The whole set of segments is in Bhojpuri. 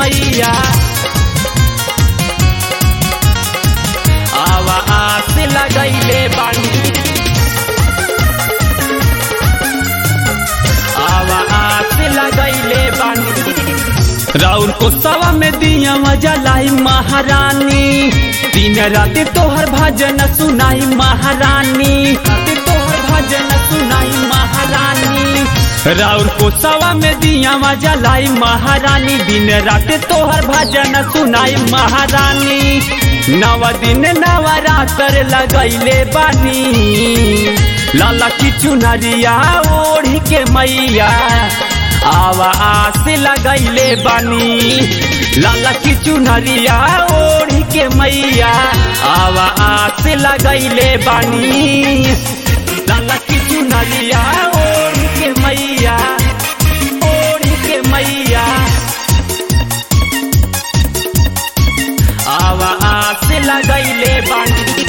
मैया आवा आस लगैले बानी आवा आस लगैले बानी राउर को सवा में दिया जलाई महारानी दिन रात तोहर भजन सुनाई महारानी रात तोहर भजन सुनाई महारानी राउर को सवा में दिया जलाई महारानी दिन रात तोहर भजन सुनाई महारानी नव दिन नवरात्र लगैले बानी लाला की चुनरिया ओढ़ी के मैया आवा आस लगैले बानी लाला की चुनरिया ओढ़ी के मैया आवा आस लगैले बानी लाला की चुनरिया ओढ़ी के मैया ओढ़ी के मैया आवा आस लगैले बानी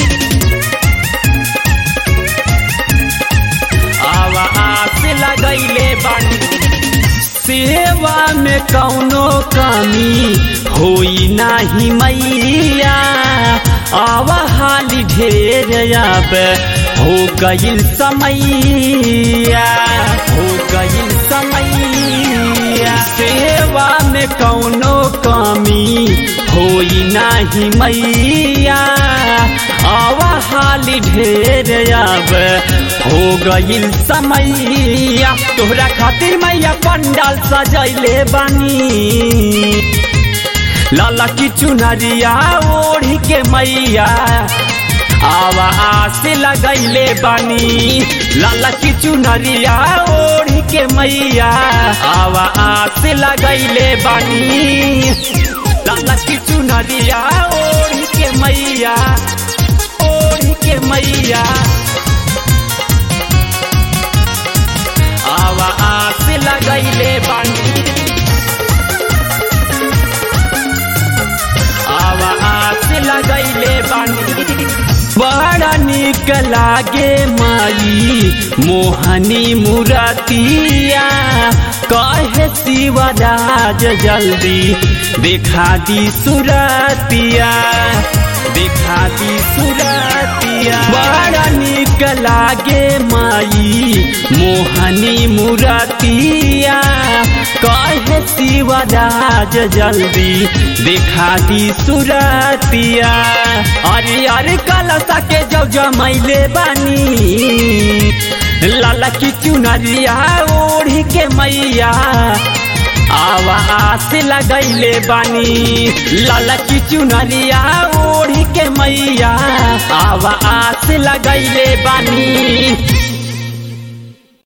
आवा आस लगैले बानी सेवा में कौनो कमी होई नाही मैया आवा हाली ढेर अब हो गईल समैया हो गईल समैया सेवा में कौनो कमी होई नाही मैया आवा हाली ढेर अब हो गईल समैया तोहरा खातिर मैया पंडाल सजैले बानी लाला की चुनरिया ओढ़ी के मैया आवा आस लगैले बानी लाला की चुनरिया ओढ़ी के मैया आवा आस लगैले बानी लाला की चुनरिया ओढ़ी के मैया ओढ़ी के मैया आवा आस लगैले बानी आवा आस लगैले बानी बड़ा निक लागे माई मोहनी मुरतिया कहे शिवराज जल्दी देखा दी सुरतिया देखा दी सुरतिया बड़ा निक लागे माई मोहनी मुरतिया कहे शिवराज जल्दी देखा दी सुरतिया अरे अरे कलसा के जब जमैले बानी लाला की चुनरिया ओढ़ी के मैया आवा आस लगैले बानी लाला की चुनरिया ओढ़ी के मैया आवा आस लगैले बानी